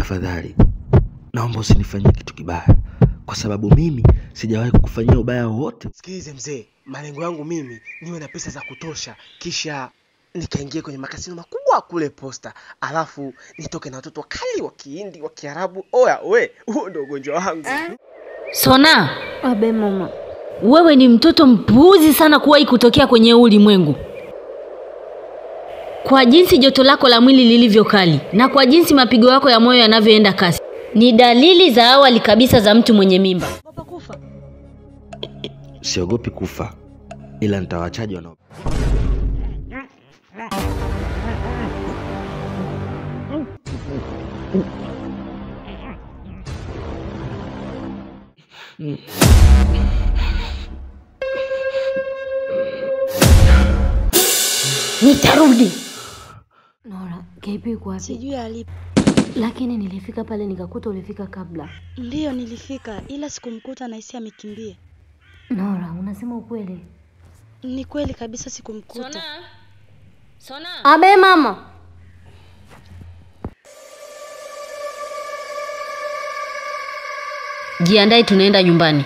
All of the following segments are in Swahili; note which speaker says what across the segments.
Speaker 1: tafadhali naomba usinifanyie kitu kibaya kwa sababu mimi sijawahi kukufanyia ubaya wowote
Speaker 2: Sikilize mzee, malengo yangu mimi niwe na pesa za kutosha, kisha nikaingie kwenye makasino makubwa kule Posta, alafu nitoke na watoto wakali wa Kihindi wa Kiarabu. Oya we, huo ndo ugonjwa wangu.
Speaker 3: Sona,
Speaker 4: Abe mama,
Speaker 3: wewe ni mtoto mpuuzi sana kuwahi kutokea kwenye huu ulimwengu. Kwa jinsi joto lako la mwili lilivyo kali na kwa jinsi mapigo yako ya moyo yanavyoenda kasi, ni dalili za awali kabisa za mtu mwenye mimba.
Speaker 1: siogopi kufa ila nitawachaji wanao
Speaker 3: Nitarudi.
Speaker 4: Nora, KB yuko wapi?
Speaker 5: Sijui alipo.
Speaker 4: Lakini nilifika pale nikakuta ulifika kabla.
Speaker 5: Ndiyo nilifika, ila sikumkuta, nahisi amekimbia.
Speaker 4: Nora, unasema ukweli?
Speaker 5: Ni kweli kabisa, sikumkuta.
Speaker 3: Sona. Sona.
Speaker 4: Abe mama.
Speaker 3: Jiandae tunaenda nyumbani.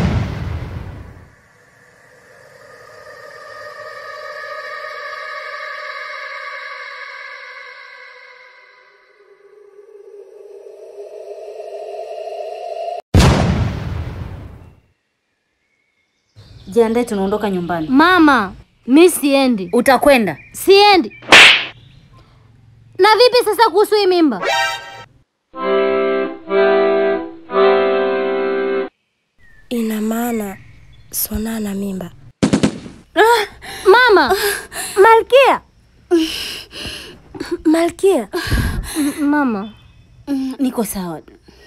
Speaker 3: Jiandae tunaondoka nyumbani.
Speaker 4: Mama, mi siendi.
Speaker 3: Utakwenda.
Speaker 4: Siendi. Na vipi sasa kuhusu hii mimba?
Speaker 5: Ina maana Sona na mimba.
Speaker 4: Mama, Malkia.
Speaker 5: Malkia,
Speaker 4: Mama,
Speaker 3: Niko sawa.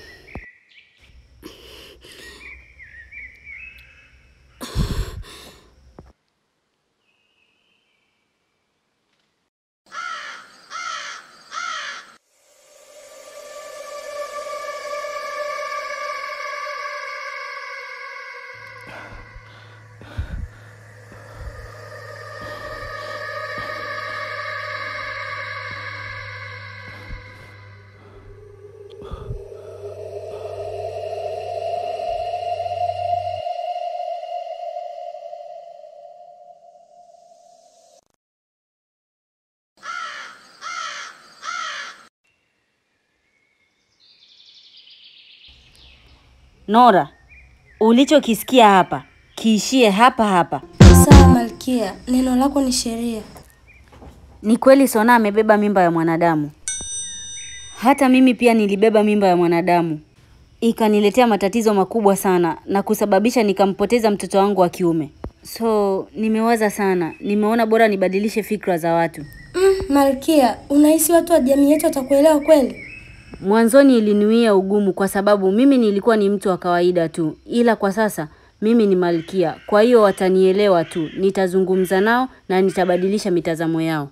Speaker 3: Nora, ulichokisikia hapa kiishie hapa hapa.
Speaker 5: sawa Malkia, neno lako ni sheria.
Speaker 3: Ni kweli Sona amebeba mimba ya mwanadamu. Hata mimi pia nilibeba mimba ya mwanadamu, ikaniletea matatizo makubwa sana na kusababisha nikampoteza mtoto wangu wa kiume. So nimewaza sana, nimeona bora nibadilishe fikra za watu.
Speaker 5: Mm, Malkia, unahisi watu wa jamii yetu watakuelewa kweli?
Speaker 3: Mwanzoni iliniwia ugumu kwa sababu mimi nilikuwa ni mtu wa kawaida tu, ila kwa sasa mimi ni malkia, kwa hiyo watanielewa tu. Nitazungumza nao na nitabadilisha mitazamo yao.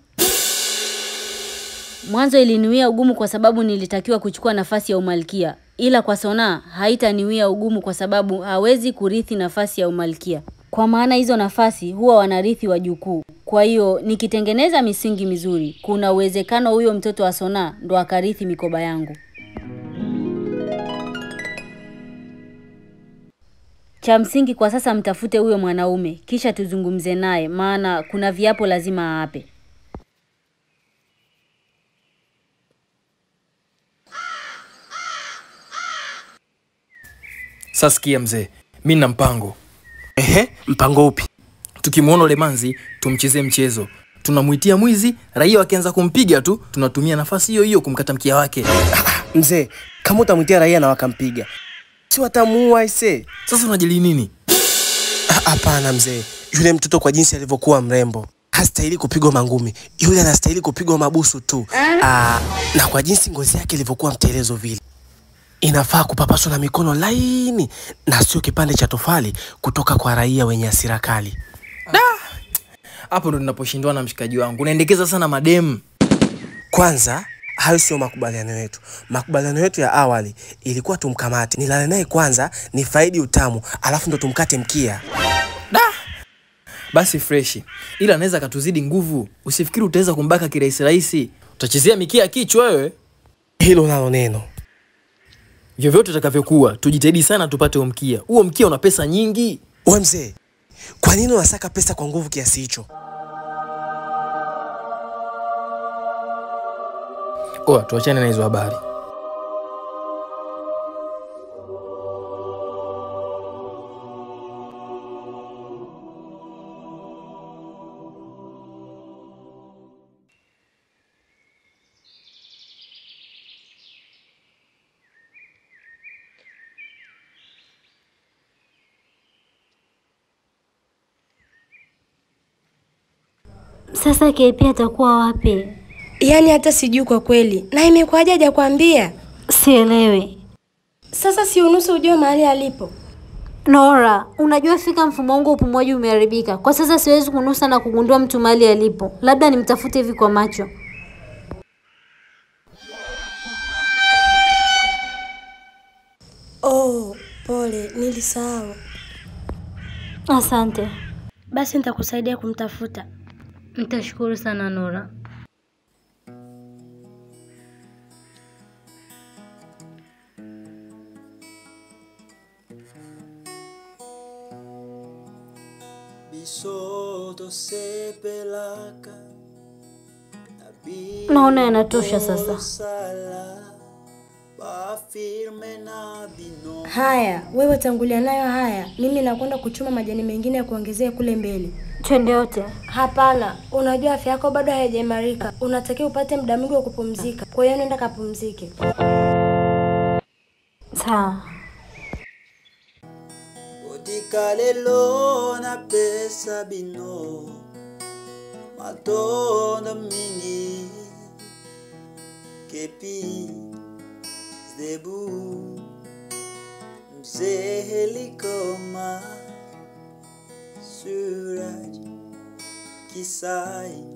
Speaker 3: Mwanzo iliniwia ugumu kwa sababu nilitakiwa kuchukua nafasi ya umalkia, ila kwa Sona haitaniwia ugumu kwa sababu hawezi kurithi nafasi ya umalkia, kwa maana hizo nafasi huwa wanarithi wajukuu. Kwa hiyo nikitengeneza misingi mizuri, kuna uwezekano huyo mtoto wa Sona ndo akarithi mikoba yangu. Cha msingi kwa sasa mtafute huyo mwanaume kisha tuzungumze naye, maana kuna viapo lazima aape.
Speaker 6: Sasa sikia mzee, mi nina mpango.
Speaker 2: Ehe, mpango upi?
Speaker 6: Tukimwona ule manzi tumchezee mchezo, tunamwitia mwizi, raia wakianza kumpiga tu, tunatumia nafasi hiyo hiyo kumkata mkia wake.
Speaker 2: Mzee, kama utamwitia raia na wakampiga, si watamuua ise?
Speaker 6: Sasa unajali nini?
Speaker 2: Ah, Hapana mzee, yule mtoto kwa jinsi alivyokuwa mrembo hastahili kupigwa mangumi, yule anastahili kupigwa mabusu tu. Aa, na kwa jinsi ngozi yake ilivyokuwa mtelezo vile, inafaa kupapaswa na mikono laini na sio kipande cha tofali kutoka kwa raia wenye hasira kali.
Speaker 6: Hapo ndo ninaposhindwa na mshikaji wangu, unaendekeza sana mademu.
Speaker 2: Kwanza hayo sio makubaliano yetu. Makubaliano yetu ya awali ilikuwa tumkamate, nilale naye kwanza, ni faidi utamu, alafu ndo tumkate mkia.
Speaker 6: Basi freshi, ila anaweza akatuzidi nguvu. Usifikiri utaweza kumbaka kirahisi rahisi, utachezea mikia kichwa wewe.
Speaker 2: Hilo nalo neno.
Speaker 6: Vyovyote utakavyokuwa, tujitahidi sana tupate huo mkia. Huo mkia una pesa nyingi.
Speaker 2: We mzee, kwa nini unasaka pesa kwa nguvu kiasi hicho?
Speaker 6: Oa, tuachane na hizo habari.
Speaker 4: Sasa KP atakuwa wapi?
Speaker 5: Yaani hata sijui kwa kweli. Na imekuwaje hajakwambia?
Speaker 4: Sielewi.
Speaker 5: Sasa si unusu ujue mahali alipo.
Speaker 4: Nora, unajua fika mfumo wangu wa upumuaji umeharibika. Kwa sasa siwezi kunusa na kugundua mtu mahali alipo. Labda nimtafute hivi kwa macho.
Speaker 5: Oh, pole, nilisahau.
Speaker 4: Asante.
Speaker 5: Basi nitakusaidia kumtafuta.
Speaker 3: Nitashukuru sana Nora.
Speaker 4: Naona yanatosha sasa.
Speaker 5: Haya, wewe tangulia nayo haya. Mimi nakwenda kuchuma majani mengine ya kuongezea kule mbele.
Speaker 4: Twende wote.
Speaker 5: Hapana, unajua afya yako bado haijaimarika. Unatakiwa upate muda mwingi wa kupumzika. Kwa hiyo nenda kapumzike.
Speaker 4: Sawa.
Speaker 7: Odika lelo napesa bino matondo mingi kepi zebu mzee helikoma suraj kisai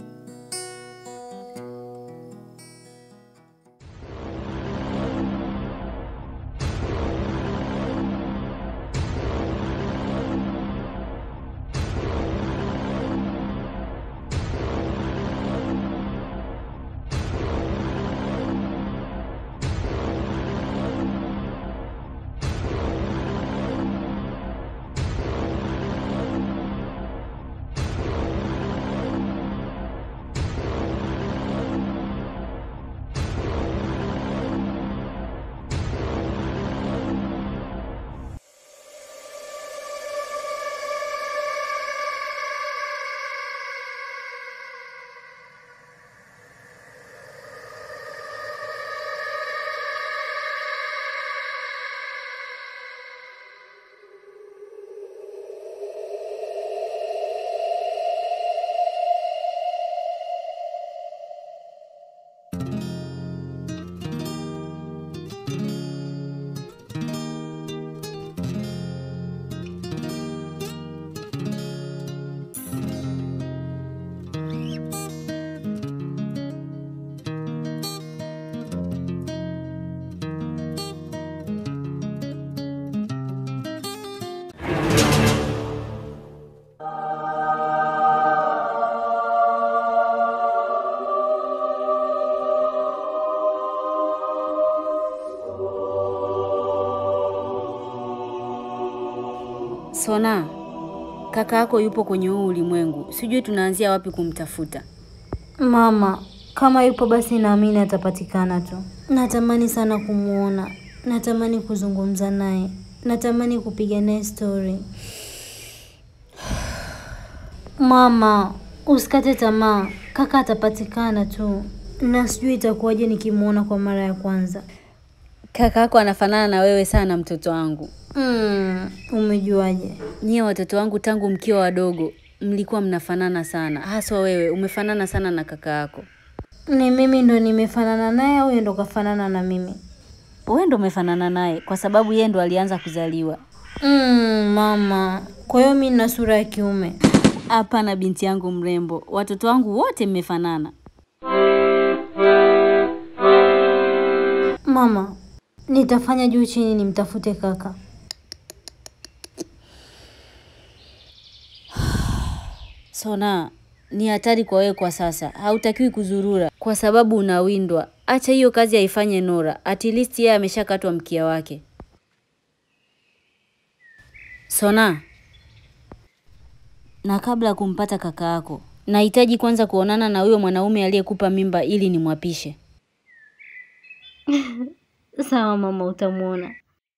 Speaker 3: Sona, kaka yako yupo kwenye huu ulimwengu, sijui tunaanzia wapi kumtafuta.
Speaker 4: Mama, kama yupo basi naamini atapatikana tu. Natamani sana kumwona, natamani kuzungumza naye, natamani kupiga naye stori. Mama, usikate tamaa, kaka atapatikana tu, na sijui itakuwaje nikimwona kwa mara ya kwanza.
Speaker 3: Kaka yako anafanana na wewe sana, mtoto wangu.
Speaker 4: Mm, umejuaje?
Speaker 3: Nyie watoto wangu tangu mkiwa wadogo mlikuwa mnafanana sana, haswa wewe umefanana sana na kaka yako.
Speaker 4: Ni mimi ndo nimefanana naye au yeye ndo kafanana na mimi?
Speaker 3: Wewe ndo umefanana naye kwa sababu yeye ndo alianza kuzaliwa.
Speaker 4: Mm, mama, kwa hiyo mi nina sura ya kiume.
Speaker 3: Hapana binti yangu mrembo, watoto wangu wote mmefanana.
Speaker 4: Mama, nitafanya juu chini nimtafute kaka.
Speaker 3: Sona, ni hatari kwa wewe kwa sasa. Hautakiwi kuzurura kwa sababu unawindwa. Acha hiyo kazi aifanye Nora. At least yeye ameshakatwa mkia wake. Sona, na kabla ya kumpata kaka yako, nahitaji kwanza kuonana na huyo mwanaume aliyekupa mimba ili nimwapishe.
Speaker 4: Sawa mama, utamwona.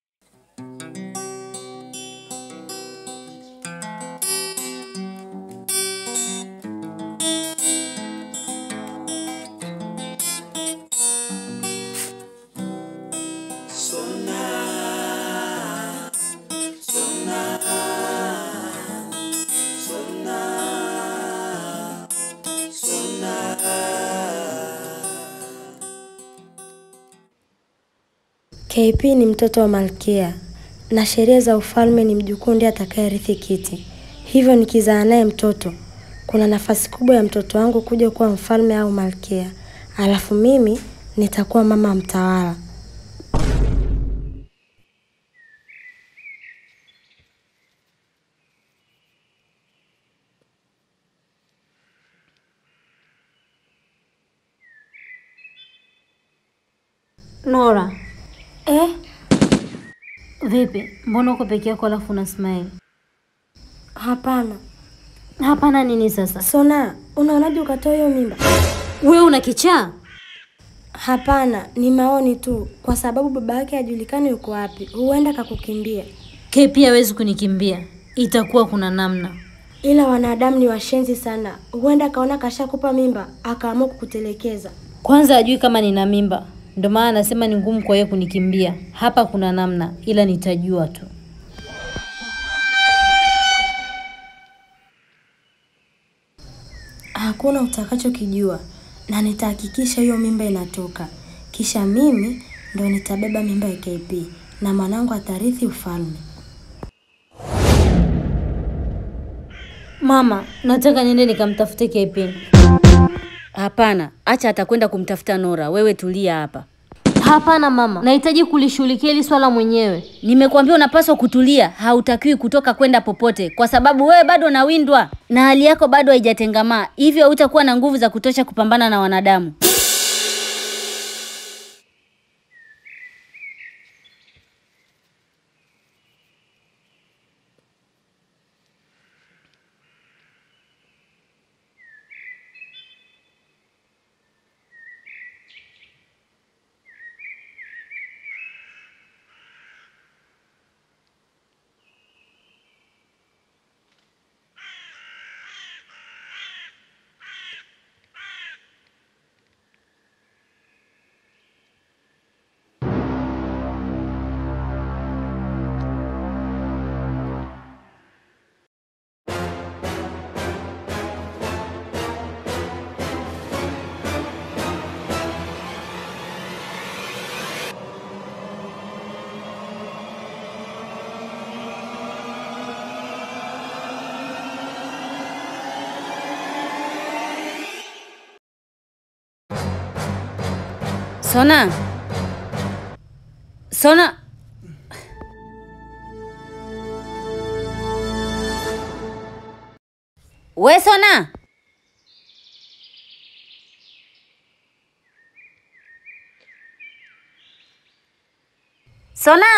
Speaker 5: KP ni mtoto wa malkia na sheria za ufalme ni mjukuu ndiye atakayerithi kiti. Hivyo nikizaa naye mtoto, kuna nafasi kubwa ya mtoto wangu kuja kuwa mfalme au malkia, alafu mimi nitakuwa mama mtawala.
Speaker 4: Nora,
Speaker 5: Eh,
Speaker 4: vipi? Mbona uko peke yako alafu una smile?
Speaker 5: hapana.
Speaker 4: Hapana nini sasa?
Speaker 5: Sona, unaonaje ukatoa hiyo mimba?
Speaker 4: Wewe una kichaa?
Speaker 5: Hapana, ni maoni tu, kwa sababu baba yake hajulikani yuko wapi. Huenda kakukimbia,
Speaker 4: Ke pia hawezi kunikimbia. Itakuwa kuna namna.
Speaker 5: ila wanadamu ni washenzi sana. Huenda kaona kashakupa mimba akaamua kukutelekeza.
Speaker 4: Kwanza hajui kama nina mimba, ndio maana anasema ni ngumu kwa yeye kunikimbia. Hapa kuna namna, ila nitajua tu.
Speaker 5: Hakuna utakachokijua, na nitahakikisha hiyo mimba inatoka, kisha mimi ndo nitabeba mimba ya KP na mwanangu atarithi ufalme.
Speaker 4: Mama, nataka niende nikamtafute KP.
Speaker 3: Hapana, acha atakwenda kumtafuta Nora. Wewe tulia hapa.
Speaker 4: Hapana mama, nahitaji kulishughulikia hili swala mwenyewe.
Speaker 3: Nimekuambia unapaswa kutulia, hautakiwi kutoka kwenda popote, kwa sababu wewe bado unawindwa na hali yako bado haijatengamaa, hivyo hautakuwa na nguvu za kutosha kupambana na wanadamu. Sona, Sona, we Sona, Sona.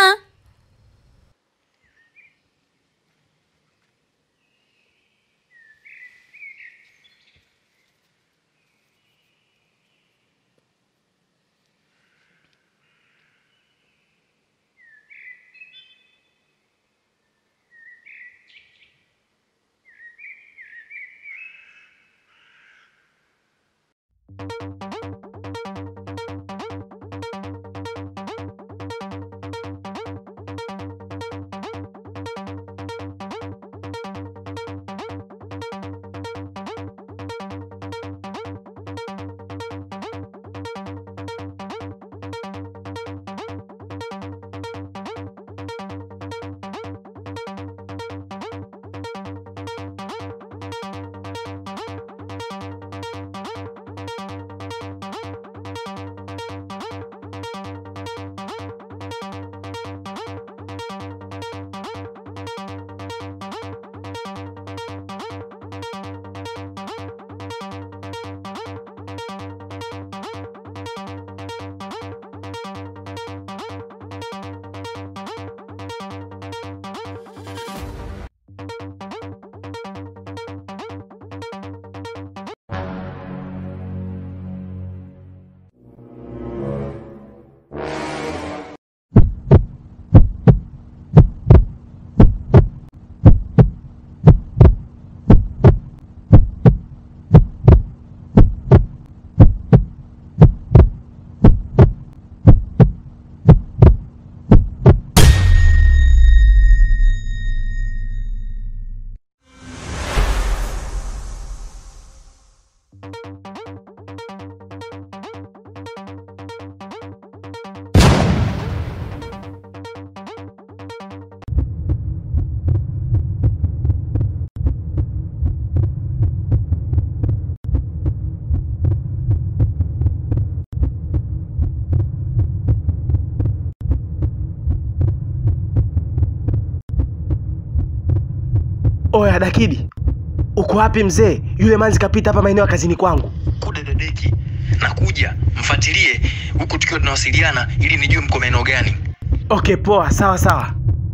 Speaker 2: Oya Dakidi, uko wapi mzee? Yule manzi kapita hapa maeneo ya kazini kwangu.
Speaker 6: Kuda dadeki, nakuja, mfuatilie huku tukiwa tunawasiliana ili nijue mko maeneo gani.
Speaker 2: Okay, poa, sawa sawa.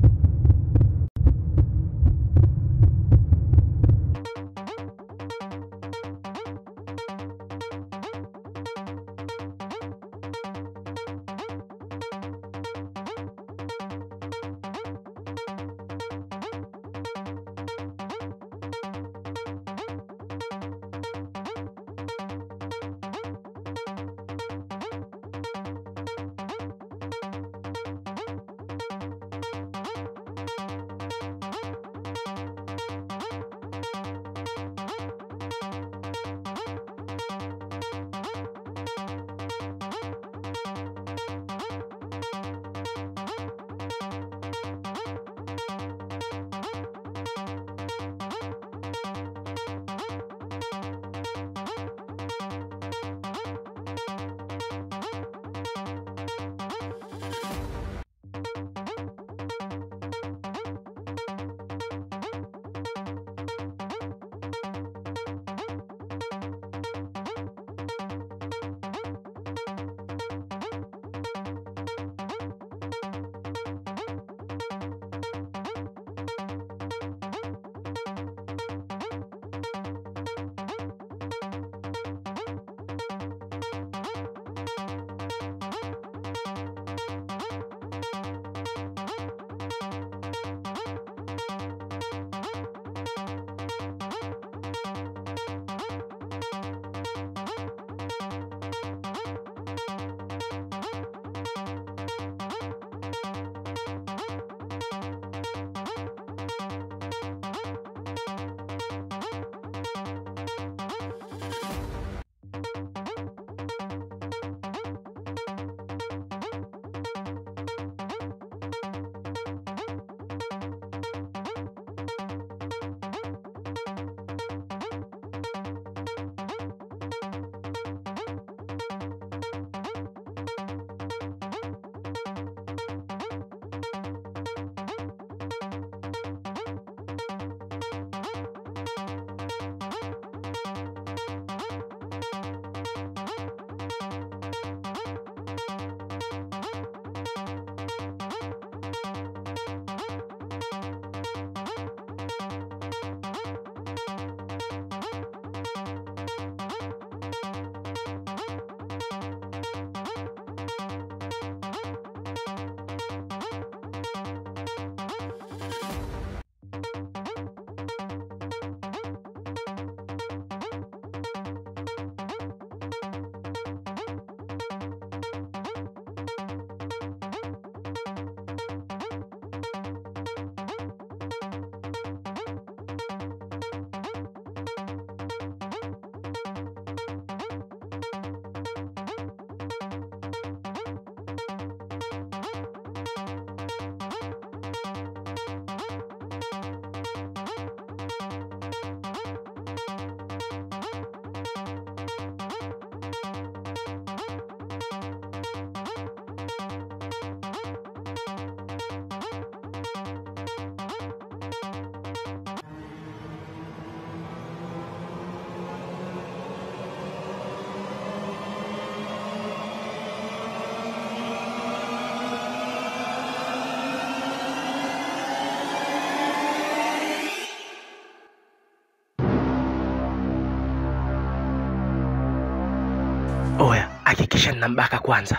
Speaker 2: Oya, hakikisha ninambaka kwanza.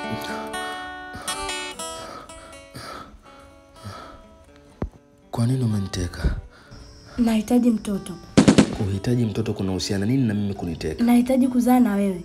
Speaker 1: Kwa nini umeniteka?
Speaker 5: Nahitaji mtoto,
Speaker 1: Kuhitaji mtoto kunahusiana nini na mimi kuniteka?
Speaker 5: nahitaji kuzaa na wewe.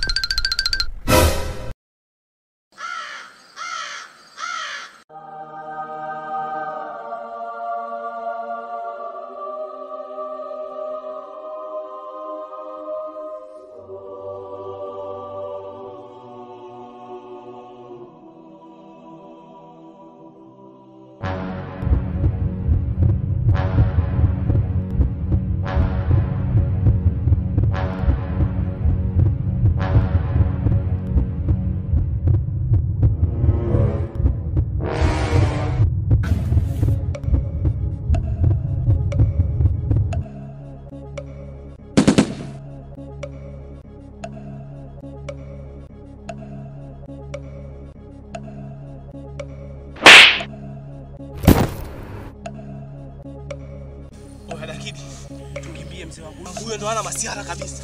Speaker 2: Oya, lakini tukimbie mzee wangu, huyo ndo ana masiara kabisa.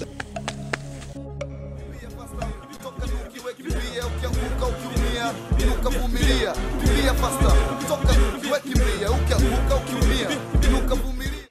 Speaker 8: kimbia ukianguka ukiumia inuka vumilia kimbia fasta toka ukiwe kimbia ukianguka ukiumia inuka vumilia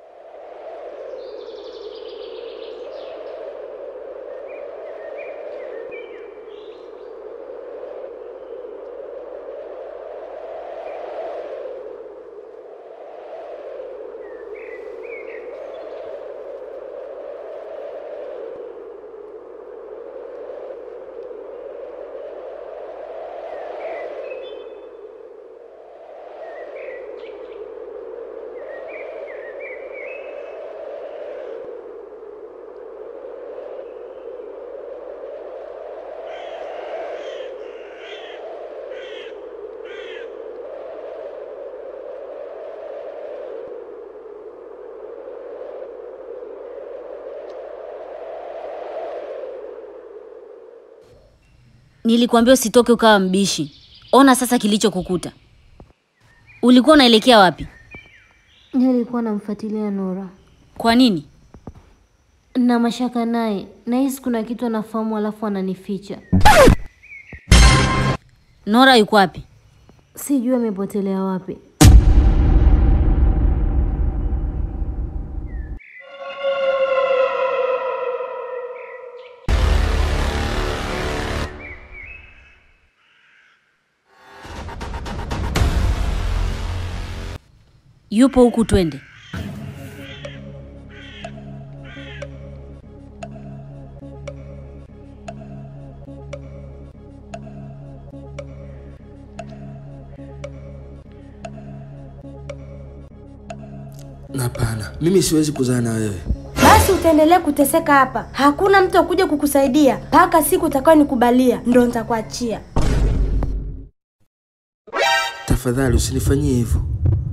Speaker 3: Nilikwambia usitoke ukawa mbishi. Ona sasa kilichokukuta. Ulikuwa unaelekea wapi?
Speaker 4: Nilikuwa namfuatilia Nora
Speaker 3: Kwa nini?
Speaker 4: na mashaka naye, nahisi kuna kitu anafahamu alafu ananificha.
Speaker 3: Nora yuko wapi?
Speaker 4: Sijui amepotelea wapi.
Speaker 3: Yupo huku, twende.
Speaker 1: Hapana, mimi siwezi kuzaa na wewe.
Speaker 5: Basi utaendelea kuteseka hapa, hakuna mtu akuja kukusaidia mpaka siku utakayo nikubalia, ndo nitakuachia.
Speaker 1: Tafadhali usinifanyie hivyo.